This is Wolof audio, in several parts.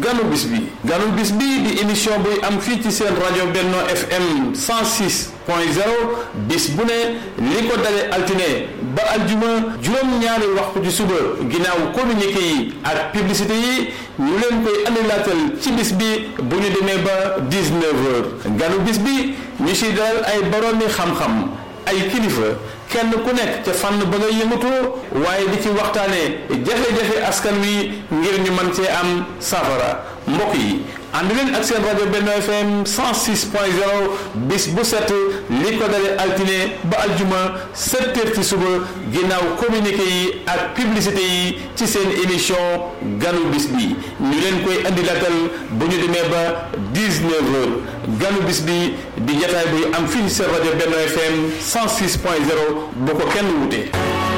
ganu bis bi ganu bis bi di émission buy am fii ci seen rajo Benno FM 106 point 0 bis bu ne li ko dale altine ba aljuma juróom-ñaari waxtu ci suba ginnaaw communiqué yi ak publicité yi ñu leen koy andilaatal ci bis bi bu ñu demee ba 19 heures ganu bis bi ñu si dalal ay boroomi xam-xam ay kilifa kenn ku nekk ca fànn ba nga yëngatoo waaye di ci waxtaanee jafe-jafe askan wi ngir ñu mën cee am safara mbokk yi ànd leen ak seen rajo Benno FM 106 point 0 bis bu set li ko dale altine ba aljuma 7 heures ci suba ginnaaw communiqué yi ak publicité yi ci seen émission ganu bis bi ñu leen koy andi latal bu ñu demee ba 19 heures ganu bis bi di jataay buy am fii seen rajo Benno FM 106 point 0 bu ko kenn wute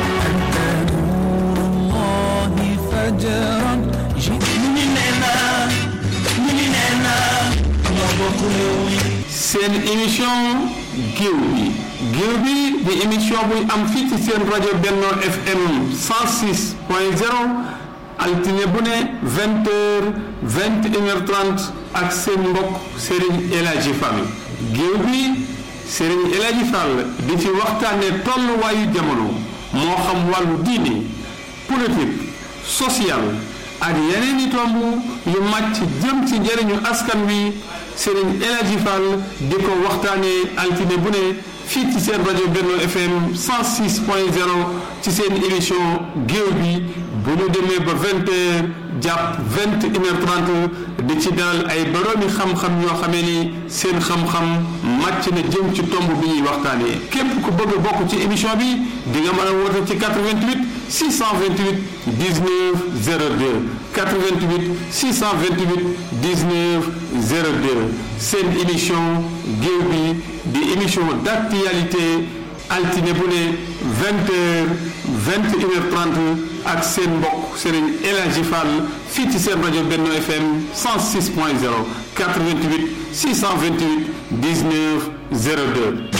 seen émission géew bi géew bi di émission buy am fii ci seen rajo Benno FM 106 point 0 altine bu ne 20 heures 21 heures 30 ak seen mbokk Serigne El Hadji Fall géew bi Serigne El Hadji Fall di ci waxtaane tolluwaayu jamono moo xam wàllu diine politique social ak yeneen i tomb yu màcc jëm ci njëriñu askan wi Serigne El Hadji Fall di ko waxtaanee altine bu ne fii ci seen rajo Benno FM 106 point 0 ci seen émission géew bi bu ñu demee ba 20 heures jàpp 21 heures 30 di ci dalal ay boroomi xam-xam yoo xamee ni seen xam-xam màcc na jëm ci tomb bi ñuy waxtaanee képp ku bëgg a bokk ci émission bi di nga mën a woote ci 88 628 19 02 88 628 19 02 seen émission géew bi di émission d'actualité altine bu ne 20 heures 21 heures 30 ak seen mbokk Serigne El Hadji Fall fii ci seen rajo Benno FM 106 point 0 88 628 19 02